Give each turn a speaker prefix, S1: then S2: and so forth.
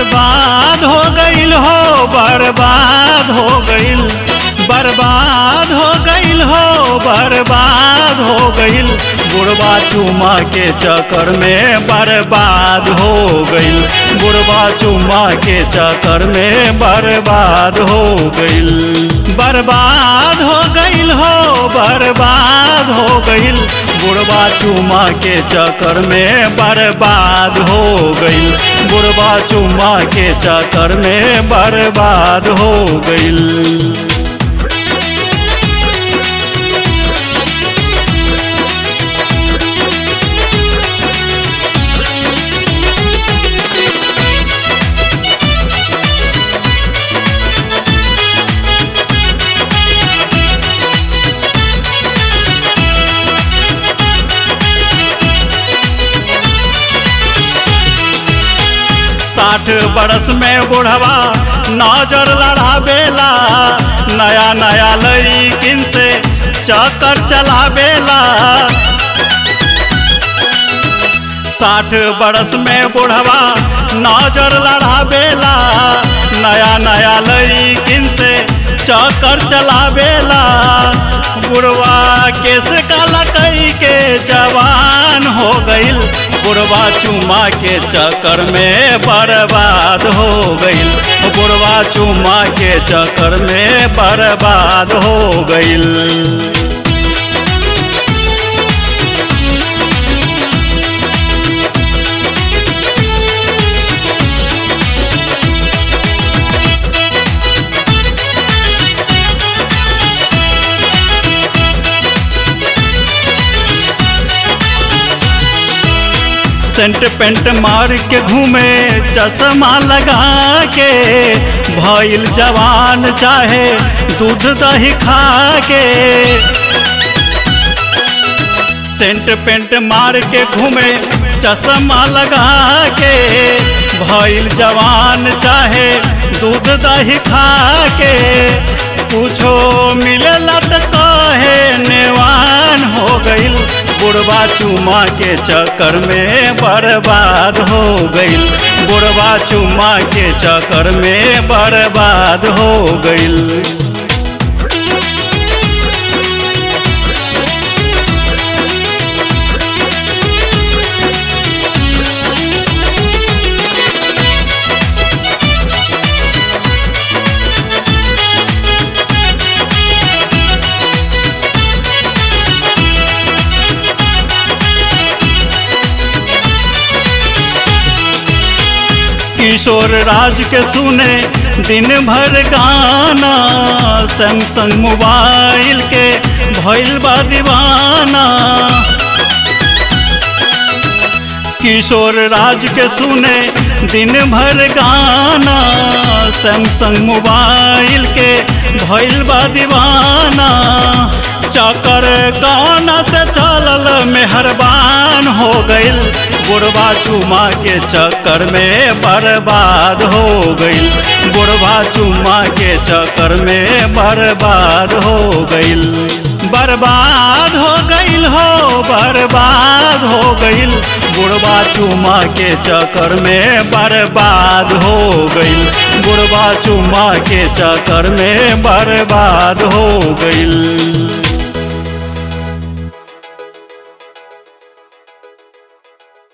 S1: बर्बाद हो गईल हो बर्बाद हो गईल बर्बाद हो गईल हो बर्बाद हो गईल बुढ़वा चुमा के चक्कर में बर्बाद हो गईल बुढ़वा चुमा के चक्कर में बर्बाद हो गईल बर्बाद हो गईल हो बर्बाद हो गईल बुढ़वा चुमा के चक्कर में बर्बाद हो गईल बुढ़वा चुमा के चक्कर में बर्बाद हो गईल साठ बरस में बुढ़वा नजर लड़ावेला नया नया लड़किन से चक्कर चलावेला साठ बरस में बुढ़वा नजर लड़ावेला नया नया लड़किन से चक्कर चलावेला बुढ़वा केस काला कई के जवान हो गईल बुढ़वा चुमा के चक्कर में बर्बाद हो गईल बुढ़वा चुमा के चक्कर में बर्बाद हो गईल सेंट पेंट मार के घूमे चश्मा लगा के भइल जवान चाहे दूध दही खा के सेंट पेंट मार के घूमे चश्मा लगा के भइल जवान चाहे दूध दही खा के कुछो मिलेला त कहे नेवान हो गईल बुढ़वा चुमा के चक्कर में बर्बाद हो गईल बुढ़वा चुमा के चक्कर में बर्बाद हो गईल किशोर राज के सुने दिन भर गाना सैमसंग मोबाइल के भइल बा दीवाना किशोर राज के सुने दिन भर गाना सैमसंग मोबाइल के भइल बा दीवाना चक्कर कौन से चलल मेहरबान हो गईल बुढ़वा चुमा के चक्कर में बर्बाद हो गईल बुढ़वा चुमा के चक्कर में बर्बाद हो गईल बर्बाद हो गईल हो बर्बाद हो गईल बुढ़वा चुमा के चक्कर में बर्बाद हो गईल बुढ़वा चुमा के चक्कर में बर्बाद हो गईल